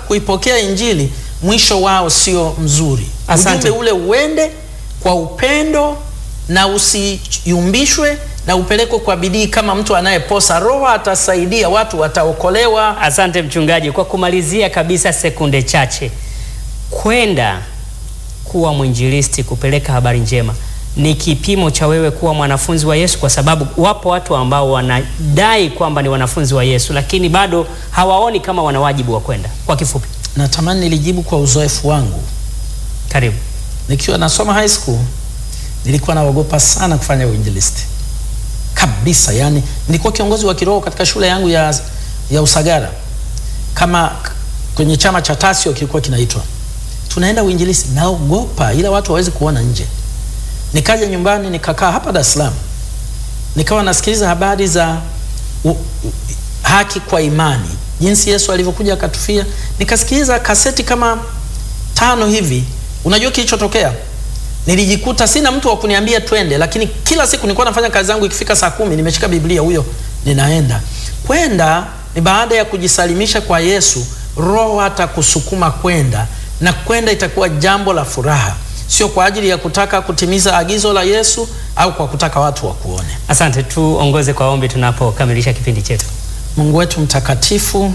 kuipokea Injili mwisho wao sio mzuri. Asante. Ujumbe ule uende kwa upendo na usiyumbishwe na upelekwe kwa bidii kama mtu anayeposa. Roho atasaidia, watu wataokolewa. Asante mchungaji. Kwa kumalizia kabisa, sekunde chache, kwenda kuwa mwinjilisti, kupeleka habari njema ni kipimo cha wewe kuwa mwanafunzi wa Yesu, kwa sababu wapo watu ambao wanadai kwamba ni wanafunzi wa Yesu, lakini bado hawaoni kama wana wajibu wa kwenda. Kwa kifupi, Natamani nilijibu kwa uzoefu wangu. karibu. Nikiwa nasoma high school nilikuwa naogopa sana kufanya uinjilisti kabisa. Yani nilikuwa kiongozi wa kiroho katika shule yangu ya, ya Usagara, kama k- kwenye chama cha Tasio kilikuwa kinaitwa, tunaenda uinjilisti, naogopa, ila watu hawawezi kuona nje. Nikaja nyumbani nikakaa hapa Dar es Salaam, nikawa nasikiliza habari za u, u, haki kwa imani, jinsi Yesu alivyokuja akatufia. Nikasikiliza kaseti kama tano hivi. Unajua kilichotokea? Nilijikuta sina mtu wa kuniambia twende, lakini kila siku nilikuwa nafanya kazi zangu, ikifika saa kumi nimeshika Biblia, huyo ninaenda. Kwenda ni baada ya kujisalimisha kwa Yesu, Roho atakusukuma kwenda, na kwenda itakuwa jambo la furaha, sio kwa ajili ya kutaka kutimiza agizo la Yesu au kwa kutaka watu wakuone. Asante, tuongoze kwa ombi tunapokamilisha kipindi chetu. Mungu wetu mtakatifu,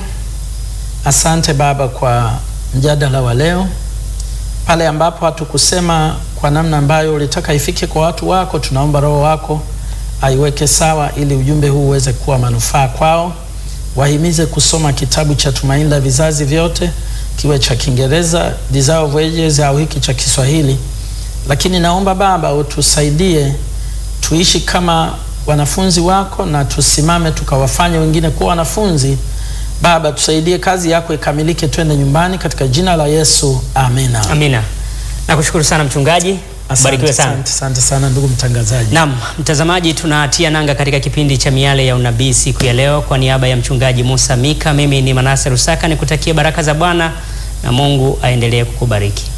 asante Baba kwa mjadala wa leo, pale ambapo hatukusema kwa namna ambayo ulitaka ifike kwa watu wako. Tunaomba Roho wako aiweke sawa, ili ujumbe huu uweze kuwa manufaa kwao. Wahimize kusoma kitabu cha Tumaini la Vizazi Vyote, kiwe cha Kiingereza Desire of Ages au hiki cha Kiswahili, lakini naomba Baba utusaidie tuishi kama wanafunzi wako na tusimame tukawafanye wengine kuwa wanafunzi. Baba, tusaidie kazi yako ikamilike, twende nyumbani katika jina la Yesu, amina. Amina. Nakushukuru sana mchungaji, Asante, barikiwe sana. asante, asante sana ndugu mtangazaji. Naam, mtazamaji, tunatia nanga katika kipindi cha Miale ya Unabii siku ya leo. Kwa niaba ya mchungaji Musa Mika, mimi ni Manase Rusaka, nikutakie baraka za Bwana na Mungu aendelee kukubariki.